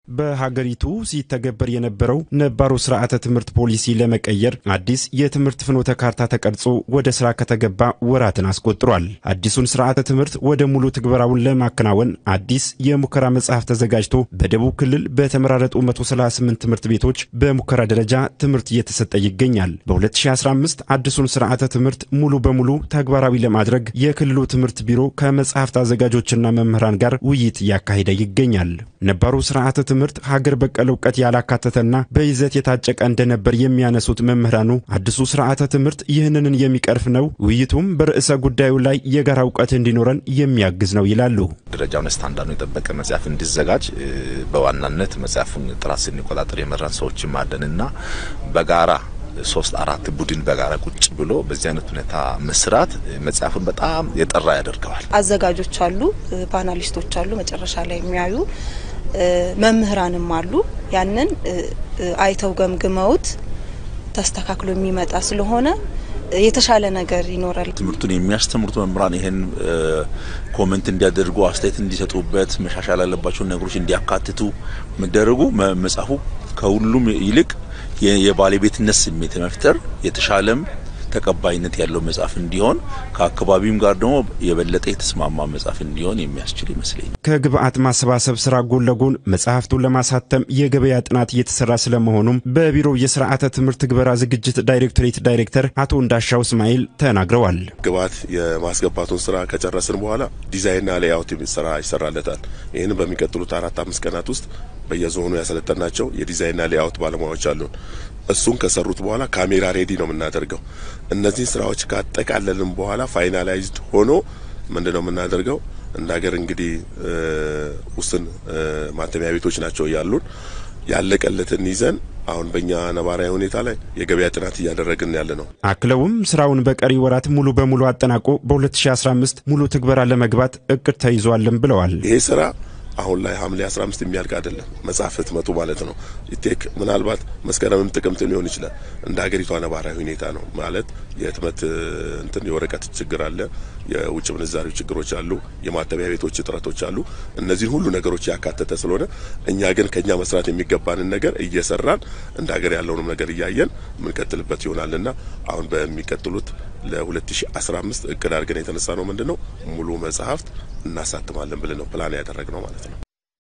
በሀገሪቱ ሲተገበር የነበረው ነባሩ ስርዓተ ትምህርት ፖሊሲ ለመቀየር አዲስ የትምህርት ፍኖተ ካርታ ተቀርጾ ወደ ስራ ከተገባ ወራትን አስቆጥሯል። አዲሱን ስርዓተ ትምህርት ወደ ሙሉ ትግበራውን ለማከናወን አዲስ የሙከራ መጽሐፍ ተዘጋጅቶ በደቡብ ክልል በተመራረጡ 138 ትምህርት ቤቶች በሙከራ ደረጃ ትምህርት እየተሰጠ ይገኛል። በ2015 አዲሱን ስርዓተ ትምህርት ሙሉ በሙሉ ተግባራዊ ለማድረግ የክልሉ ትምህርት ቢሮ ከመጽሐፍት አዘጋጆችና መምህራን ጋር ውይይት እያካሄደ ይገኛል። ነባሩ ስርዓተ ትምህርት ሀገር በቀል እውቀት ያላካተተና በይዘት የታጨቀ እንደነበር የሚያነሱት መምህራኑ አዲሱ ስርዓተ ትምህርት ይህንን የሚቀርፍ ነው፣ ውይይቱም በርዕሰ ጉዳዩ ላይ የጋራ እውቀት እንዲኖረን የሚያግዝ ነው ይላሉ። ደረጃውን ስታንዳርዱ የጠበቀ መጽሐፍ እንዲዘጋጅ በዋናነት መጽሐፉን ጥራት ስንቆጣጠር የመራን ሰዎችም አለንና በጋራ ሶስት አራት ቡድን በጋራ ቁጭ ብሎ በዚህ አይነት ሁኔታ መስራት መጽሐፉን በጣም የጠራ ያደርገዋል። አዘጋጆች አሉ፣ ፓናሊስቶች አሉ፣ መጨረሻ ላይ የሚያዩ መምህራንም አሉ። ያንን አይተው ገምግመውት ተስተካክሎ የሚመጣ ስለሆነ የተሻለ ነገር ይኖራል። ትምህርቱን የሚያስተምሩት መምህራን ይህን ኮመንት እንዲያደርጉ አስተያየት እንዲሰጡበት መሻሻል ያለባቸውን ነገሮች እንዲያካትቱ መደረጉ መጽሐፉ ከሁሉም ይልቅ የባለቤትነት ስሜት መፍጠር የተሻለም ተቀባይነት ያለው መጽሐፍ እንዲሆን ከአካባቢም ጋር ደግሞ የበለጠ የተስማማ መጽሐፍ እንዲሆን የሚያስችል ይመስለኛል። ከግብአት ማሰባሰብ ስራ ጎን ለጎን መጽሐፍቱን ለማሳተም የገበያ ጥናት እየተሰራ ስለመሆኑም በቢሮው የስርዓተ ትምህርት ትግበራ ዝግጅት ዳይሬክቶሬት ዳይሬክተር አቶ እንዳሻው እስማኤል ተናግረዋል። ግብአት የማስገባቱን ስራ ከጨረስን በኋላ ዲዛይንና ሌአውት ስራ ይሰራለታል። ይህንን በሚቀጥሉት አራት አምስት ቀናት ውስጥ በየዞኑ ያሰለጠናቸው የዲዛይንና ሌአውት ባለሙያዎች አሉን። እሱን ከሰሩት በኋላ ካሜራ ሬዲ ነው የምናደርገው። እነዚህን ስራዎች ካጠቃለልን በኋላ ፋይናላይዝድ ሆኖ ምንድን ነው የምናደርገው? እንደ ሀገር እንግዲህ ውስን ማተሚያ ቤቶች ናቸው ያሉን። ያለቀለትን ይዘን አሁን በእኛ ነባራዊ ሁኔታ ላይ የገበያ ጥናት እያደረግን ያለ ነው። አክለውም ስራውን በቀሪ ወራት ሙሉ በሙሉ አጠናቆ በ2015 ሙሉ ትግበራ ለመግባት እቅድ ተይዟልን ብለዋል። ይሄ ስራ አሁን ላይ ሐምሌ 15 የሚያልቅ አይደለም። መጽሐፍ ህትመቱ ማለት ነው። ኢቴክ ምናልባት መስከረምም ጥቅምት ሊሆን ይችላል። እንደ ሀገሪቷ ነባራዊ ሁኔታ ነው ማለት የህትመት እንትን የወረቀት ችግር አለ፣ የውጭ ምንዛሪ ችግሮች አሉ፣ የማተሚያ ቤቶች እጥረቶች አሉ። እነዚህን ሁሉ ነገሮች ያካተተ ስለሆነ እኛ ግን ከኛ መስራት የሚገባንን ነገር እየሰራን እንደ ሀገር ያለውንም ነገር እያየን የምንቀጥልበት ይሆናልና አሁን በሚቀጥሉት ለ2015 እቅድ አድርገን የተነሳ ነው ምንድን ነው ሙሉ መጽሐፍት እናሳትማለን ብለን ነው ፕላን ያደረግነው ማለት ነው።